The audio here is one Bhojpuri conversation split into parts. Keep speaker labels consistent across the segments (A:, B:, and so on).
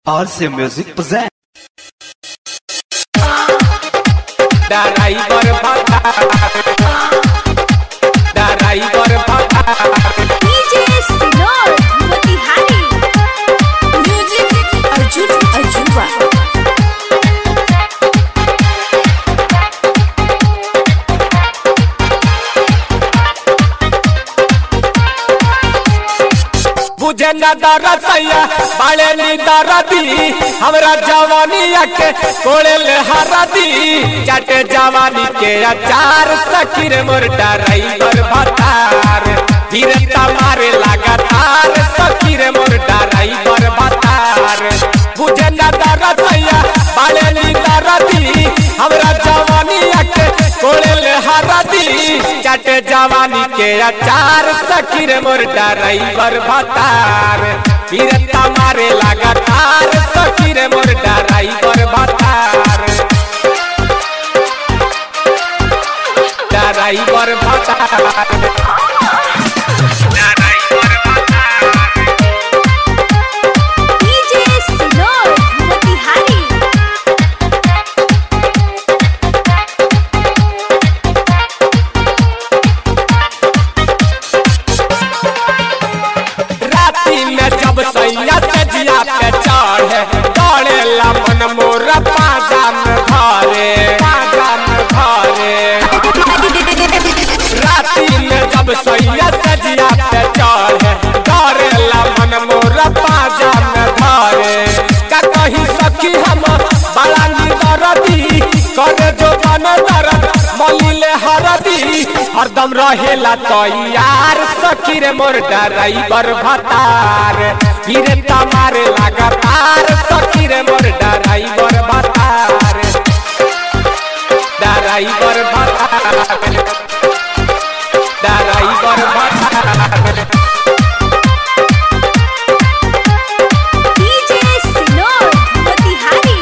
A: RC Music present.
B: ड्राइवर भत्ता ड्राइवर भत्ता
C: DJ Sinor Motihari Music Arjun Arjunwa
B: बुझे न दरसैया बाले नी दरदी हमरा जवानिया के कोड़े ले हरदी चाटे जवानी के अचार सखीर मोर ड्राइवर भत्तार धीरे मारे लगातार सखीर मोर ड्राइवर भत्तार बुझे न दरसैया बाले नी दरदी हमरा जवानिया के कोड़े ले हरदी चाटे जवानी के अचार सखीर मोर ड्राइवर भतार फिरता मारे लगातार सखीर मोर ड्राइवर भतार ड्राइवर भतार
C: DJ Sinor Motihari
B: राती में जब सैया से जिया पे चढ़े दौड़े ला मन मोर पाजा में धरे पाजा में धरे राती में जब सैया से जिया पे चढ़े दौड़े ला मन मोर पाजा में धरे का कही सखी हम बड़ा निदरदी करे जो बन दरद मलिले हरदी हरदम रहेला तैयार सखी रे मोर ड्राइवर भतार फिरे तमारे लगातार सखी रे मोर ड्राइवर भतार ड्राइवर भतार ड्राइवर भतार
C: DJ Sinor Motihari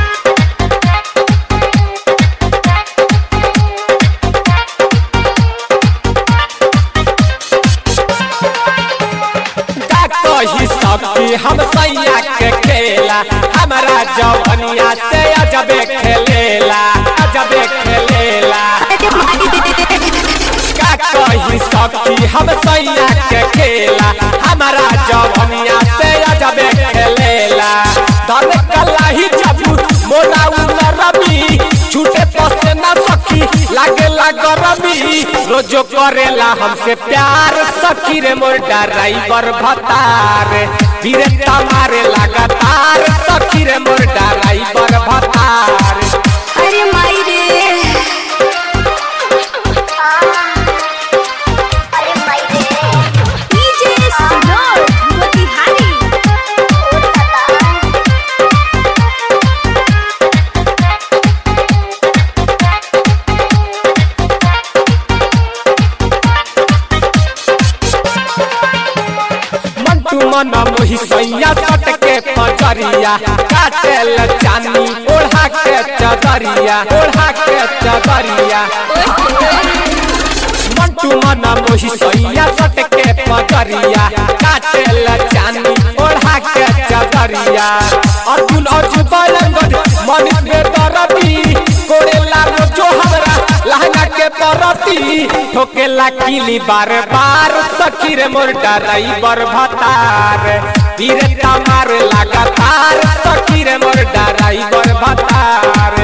B: का कही सखी हम सैया के खेला हमारा जवनिया से अजबे खेलेला अजबे खेलेला का कही सखी हम सैया के खेला हमारा जवनिया से अजबे खेलेला दर कलाही जब मोरा उमर रबी छूटे पसे ना सखी लागे गरमी रोजो करेला हमसे प्यार सखी रे मोर ड्राइवर भतार धीरे मारे लगातार सखी रे मोर ड्राइवर भतार
C: अरे माई रे DJ Sinor Motihari
B: मंटू मन मोही सैया सट के पजरिया काटेल चानी ओढ़ा के चदरिया ओढ़ा के चदरिया मंटू मन मोही सैया सट के पजरिया काटेल चानी ओढ़ा के चदरिया अर्जुन अर्जुन बलंगद मनीष में दरदी कोड़ेला रोजो हमरा लहंगा के परती ठोकेला किली बार बार सखी रे मोर ड्राइवर भतार धीरे मार लगातार सखी रे मोर ड्राइवर भतार